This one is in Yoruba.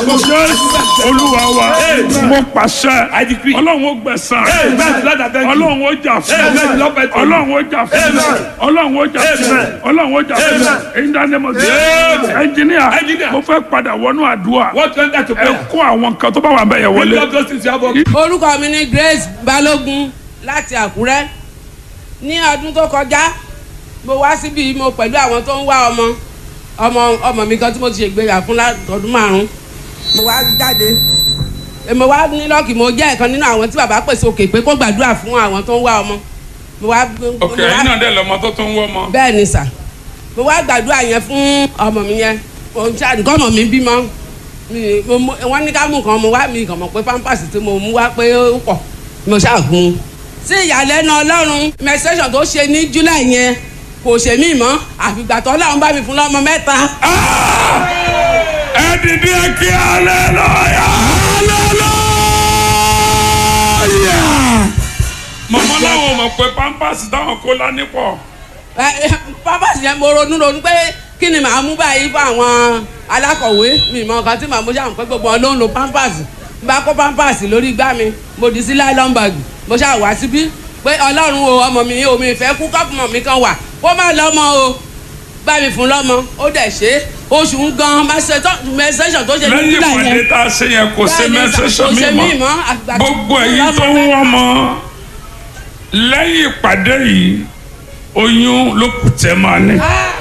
Jésù olúwa wa mo pàṣẹ decree. ọlọ́run ó gbẹ̀san Amen. Lord, I thank you. ọlọ́run ó jà fún Amen. Lord, I thank you. ọlọ́run ó jà fún Amen. ọlọ́run ó jà fún Amen. ọlọ́run ó jà fún Amen. in the name of Amen. Jesus ẹnjìníà Engineer. mo fẹ́ padà wọnú àdúrà What went that to ẹ prayer? kó àwọn nǹkan tó bá wà bẹ́ẹ̀ yẹn Bring wọlé up those things you have. orúkọ mi ni Grace Balógun láti Àkúrẹ́ ní ọdún tó kọjá mo wá síbi mo pẹ̀lú àwọn tó ń wá ọmọ ọmọ ọmọ mi kan tí mo ti ṣègbéyà fún látọdún márùn mo wá jáde Eh, mo wá ní lọ́ọ̀kì mo jẹ́ ẹ̀kan nínú àwọn tí bàbá pèsè òkè pé kó gbàdúrà fún àwọn tó ń wá ọmọ mo wá mo ok wá- ẹ̀yin náà dẹ̀ lọ́mọ tó tún wọ́ ọmọ bẹ́ẹ̀ ni sà mo wá gbàdúrà yẹn fún ọmọ mi yẹn mo ń ṣáà nǹkan ọmọ mi bímọ mi- mo mú- wọ́n ní ká mú nǹkan mo wá mi kàn mọ̀ pé pampers tí mo mú wá pé ó pọ̀ mo ṣáà gun un. sí ìyàlẹ́nu ọlọ́run menstruation tó ṣe ní july yẹn kò ṣe mí mọ́ àfìgbà tó ọlọ́run bá mi fún lọ́mọ mẹ́ta. ẹ dìde kí hallelujah hallelujah mọ̀mọ́ láwọn mọ̀ pé pampers táwọn kó lání pọ̀ Ẹ, ẹ, pampers yẹn mo ronú ronú pé kí ni màá mú báyìí fún àwọn alákọ̀wé mi mọ nǹkan tí màá mú ṣáà pé gbogbo wọn ló ń lo pampers n bá kó pampers lórí igbá mi mo dì sí nylon bag mo ṣáà wá síbí pé ọlọ́run o ọmọ mi omi ìfẹ́ kú kọ́pùmọ̀ mi kan wà kó má lọ́mọ o bá mi fún lọ́mọ ó dẹ̀ ṣe é oṣù ń gan mẹsẹ̀sọ̀ tó ṣe ní lẹ́yìn nígbà ìpàdé yẹn tá a ṣe yẹn kò ṣe Bẹ́ẹ̀ni, mẹ́sẹ̀sọ kò ṣe mi mí mọ́ mọ́, àgbà tí gbogbo mo ẹ̀yin lọ́mọ tó ń mẹ́ta. wọ́n mọ́ lẹ́yìn ìpàdé yìí oyún ló kù tẹ́ máa ní. Ah,